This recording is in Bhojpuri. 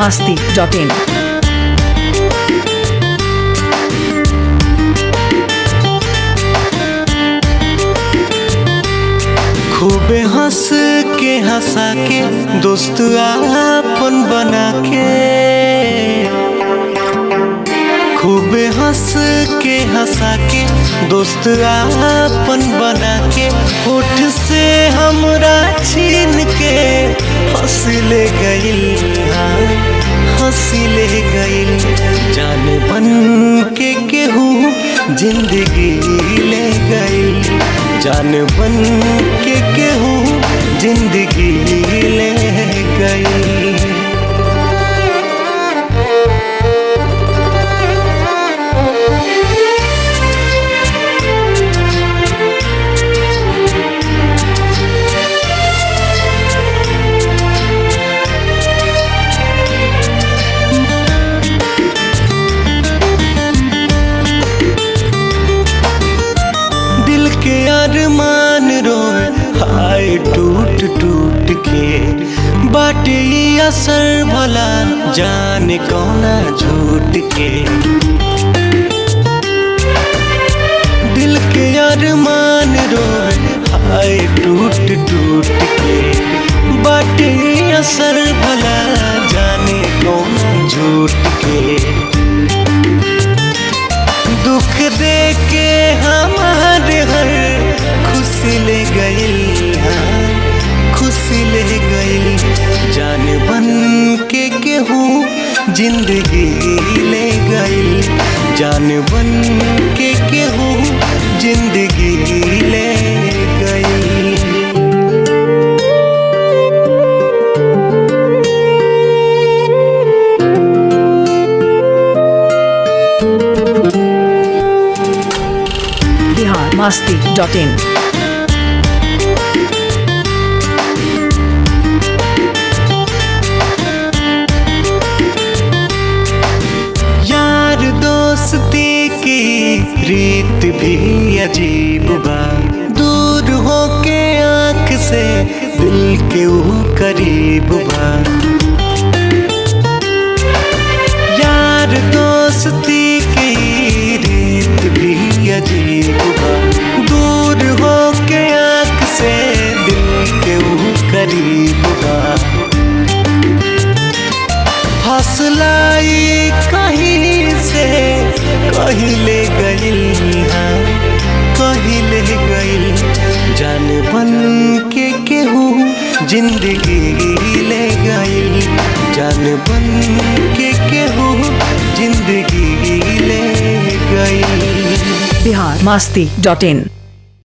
masti.in. खूबे हंस के हंसा के दोस्त आपन बना के खूबे हंस के हंसा के दोस्त आपन बना के होठ से हमरा छीन के हंस ले गइल हाँ, हंस ले गइल जान बन के केहू जिंदगी ले गइल जान बन के केहू जिंदगी ले गई दिल के अरमान रोए हाय टूट टूट के बाटे ई असर भला जाने कौना झूठ के दिल के अरमान रोए हाय टूट टूट के बाटे ई असर भला जाने कौना झूठ के दुख दे के हमारे हर खुशी ले गई हाँ, खुशी ले गई जान बन के केहू जिंदगी ले गई जान बन के केहू जिंदगी ले गई Bihar masti.in. यार दोस्ती की रीत भी अजीब बा दूर होके आंख से दिल के ऊ करीब बा यार दोस्ती की रीत भी अजीब बा दूर होके आंख से दिल के ऊ करीब बा हौसलाई कहीं से कहीं ले गइल हाँ, कहीं ले गइल जान बन के केहू जिंदगी ले गइल जान बन के केहू जिंदगी ले गइल Bihar masti.in.